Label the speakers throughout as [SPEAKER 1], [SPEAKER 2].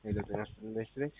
[SPEAKER 1] ሄሎ ጤና ይስጥልኝ ኢንቨስትሜንት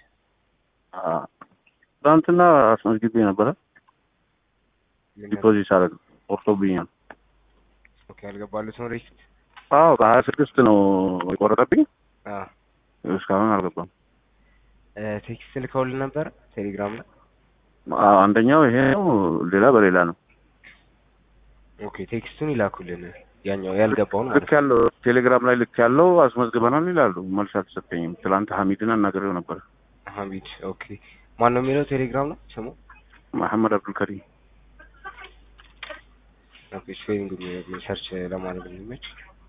[SPEAKER 2] ትናንትና አስመዝግቤ ነበረ
[SPEAKER 1] ምን ነበር?
[SPEAKER 2] ዲፖዚት አደረግ ቆርጦብኛል።
[SPEAKER 1] ኦኬ አልገባሉት ነው ሪሲት
[SPEAKER 2] አዎ ከሀያ ስድስት ነው የቆረጠብኝ
[SPEAKER 1] አ
[SPEAKER 2] እስካሁን አልገባም።
[SPEAKER 1] ቴክስት ልከውልን ነበር ቴሌግራም ላይ
[SPEAKER 2] አዎ፣ አንደኛው ይሄ ነው፣ ሌላ በሌላ ነው።
[SPEAKER 1] ኦኬ ቴክስቱን ይላኩልን ያኛው ያልገባውን ማለት
[SPEAKER 2] ልክ ያለው ቴሌግራም ላይ ልክ ያለው አስመዝግበናል ይላሉ። መልስ አልተሰጠኝም። ትላንት ሀሚድን አናግሬው ነበር።
[SPEAKER 1] ነው ሀሚድ ኦኬ ማን ነው የሚለው ቴሌግራም ነው ስሙ
[SPEAKER 2] መሐመድ አብዱልከሪም
[SPEAKER 1] ኦኬ ስፔሊንግ ሰርች ለማድረግ እንዲመች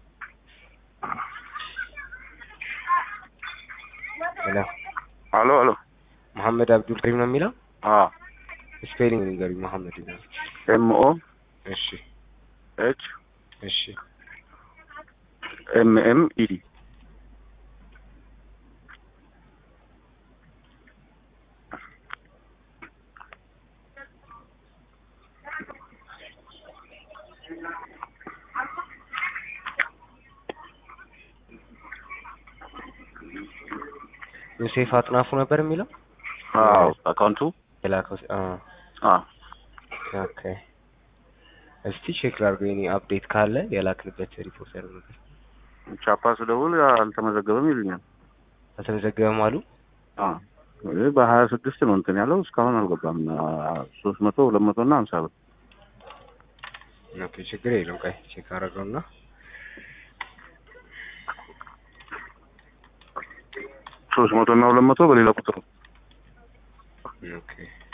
[SPEAKER 1] ሄሎ
[SPEAKER 2] አሎ አሎ
[SPEAKER 1] መሐመድ አብዱል ከሪም ነው የሚለው
[SPEAKER 2] አዎ
[SPEAKER 1] ስፔሊንግ ንገሩኝ መሐመድ ነው
[SPEAKER 2] ኤምኦ
[SPEAKER 1] እሺ
[SPEAKER 2] ኤች
[SPEAKER 1] እሺ
[SPEAKER 2] ኤም ኤም ኢዲ
[SPEAKER 1] ዮሴፍ አጥናፉ ነበር የሚለው
[SPEAKER 2] አዎ አካውንቱ
[SPEAKER 1] የላከው አ
[SPEAKER 2] አዎ
[SPEAKER 1] ኦኬ እስቲ ቼክ ላድርገው የኔ አፕዴት ካለ የላክንበት ሪፖርት ያደረገ
[SPEAKER 2] ቻፓ ስደውል አልተመዘገበም ይሉኛል።
[SPEAKER 1] አልተመዘገበም አሉ
[SPEAKER 2] አዎ ይህ በሀያ ስድስት ነው እንትን ያለው እስካሁን አልገባም። ሶስት መቶ ሁለት መቶ እና ሀምሳ ብር
[SPEAKER 1] ኦኬ ችግር የለም ቆይ ቼክ አደረገውና
[SPEAKER 2] ሶስት መቶ እና ሁለት መቶ በሌላ ቁጥር ነው።
[SPEAKER 1] ኦኬ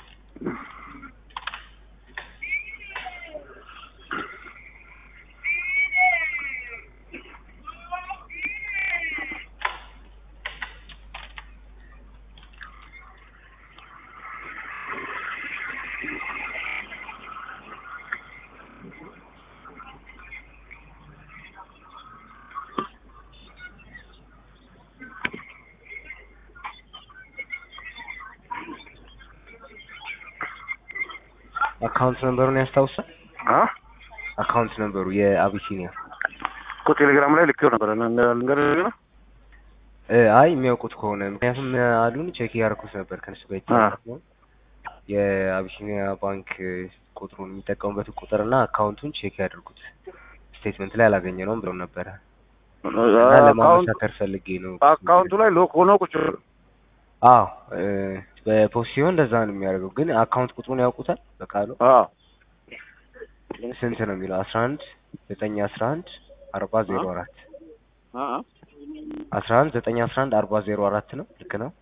[SPEAKER 1] አካውንት ነምበሩን ያስታውሳል
[SPEAKER 2] አ
[SPEAKER 1] አካውንት ነምበሩ የአቢሲኒያ
[SPEAKER 2] እኮ ቴሌግራም ላይ ልኬው ነበር። ልንገርህ ነው
[SPEAKER 1] እ አይ የሚያውቁት ከሆነ ምክንያቱም አሉን ቼክ እያደረኩት ነበር ከነሱ ጋር የተያያዘ ነው። የአቢሲኒያ ባንክ ቁጥሩን የሚጠቀሙበትን ቁጥርና አካውንቱን ቼክ ያደርጉት ስቴትመንት ላይ አላገኘ ነውም ብለው ነበረ እና
[SPEAKER 2] አካውንት
[SPEAKER 1] ለማመሳከር ፈልጌ ነው።
[SPEAKER 2] አካውንቱ ላይ ሎክ ሆኖ ቁጭ ብሎ
[SPEAKER 1] አዎ እ በፖስት ሲሆን እንደዛ ነው የሚያደርገው። ግን አካውንት ቁጥሩን ያውቁታል በቃሉ
[SPEAKER 2] አዎ
[SPEAKER 1] ስንት ነው የሚለው አስራ አንድ ዘጠኝ አስራ አንድ አርባ ዜሮ አራት
[SPEAKER 2] አ
[SPEAKER 1] አስራ አንድ ዘጠኝ አስራ አንድ አርባ ዜሮ አራት ነው ልክ ነው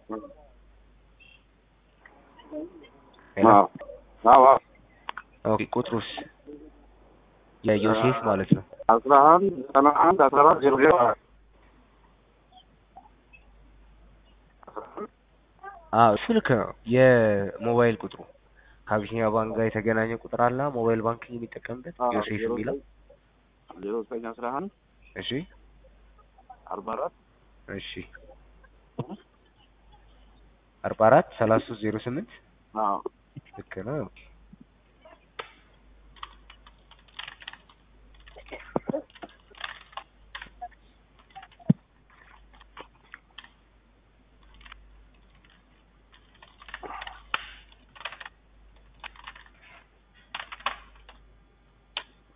[SPEAKER 1] ሄሎ?
[SPEAKER 2] አዎ አዎ አዎ
[SPEAKER 1] ኦኬ ቁጥሩስ የዮሴፍ ማለት ነው
[SPEAKER 2] አስራ አንድ ዘጠና አንድ አስራ አራት ዜሮ ዜሮ አራት
[SPEAKER 1] አዎ እሱ ልክ ነው የሞባይል ቁጥሩ ከአቢሲኒያ ባንክ ጋር የተገናኘ ቁጥር አለ ሞባይል ባንክ የሚጠቀምበት
[SPEAKER 2] አዎ፣
[SPEAKER 1] ዮሴፍ
[SPEAKER 2] ዜሮ
[SPEAKER 1] የሚለው
[SPEAKER 2] ዜሮ ዘጠኝ አስራ አንድ
[SPEAKER 1] እሺ
[SPEAKER 2] አርባ አራት
[SPEAKER 1] እሺ አርባ አራት ሰላሳ ሶስት ዜሮ ስምንት
[SPEAKER 2] አዎ
[SPEAKER 1] ልክ ነው ኦኬ